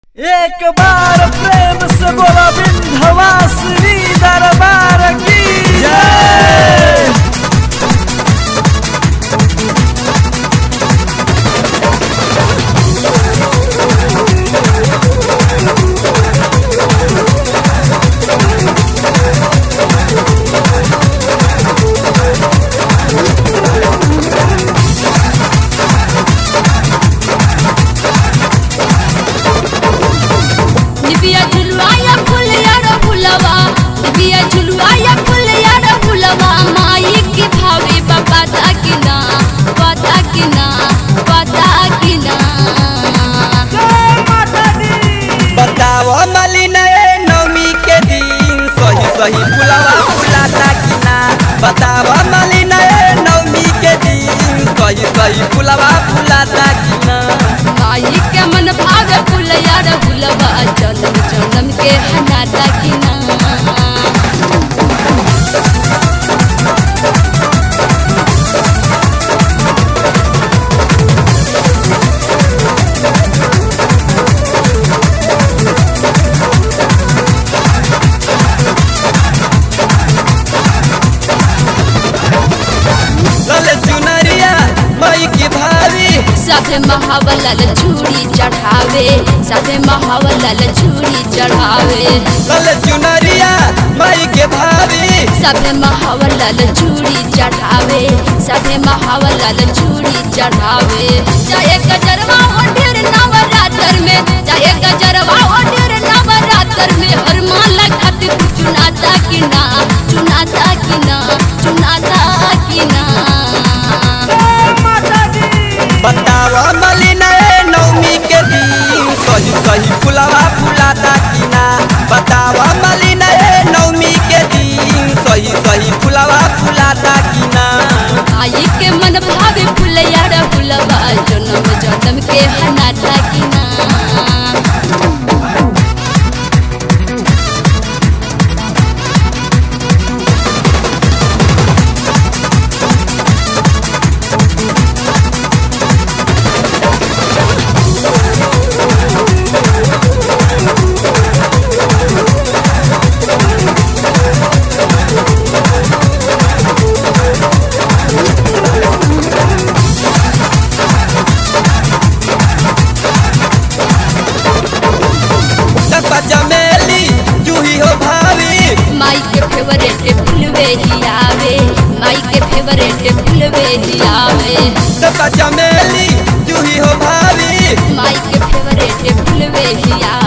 एक बार प्रेम से बोला विंध्यवासिनी दरबार की जय निबिया झुलवाया फुलिया रो फुलवा निबिया झुलवाया फुलिया रो फुलवा माई की भावे बाबा ताकिना पता किना पता किना बताओ मलिन नवमी के दिन सही सही फुलवा फुलाता कि ना बताओ मलिन नवमी के दिन सही सही फुलवा फुलाता कि ना माई के मन भावे फुलिया रो फुलवा जन्म जन्म के हनाता किना लल चुनरिया मई की भाभी साथे महावलल चूड़ी चढ़ावे साथे महावलल चूड़ी चढ़ावे लल चुनरिया मई के भाभी सभे महावलल चूड़ी चढ़ावे सभे महावलल चूड़ी चढ़ावे चाहे गजरवा हो ढेर नवरात्र में चाहे गजरवा हो ढेर नवरात्र में हर माला खातिर चुनाता कि ना चुनाता कि ना चुनाता कि ना बताओ मलिन नवमी के दिन सही सही फुलवा फुलाता कि ना बताओ मलिन नवमी के दिन सही सही फुलवा फुलाता कि ना आई के मन भावे फुलया रे फुलवा जन्म जन्म के हनाता कि ना चंपा चमेली जूही हो भाभी माई के फेवरेट फुलवे ही आवे माई के फेवरेट फुलवे ही आवे चंपा चमेली जूही हो भाभी माई के फेवरेट फुलवे ही आवे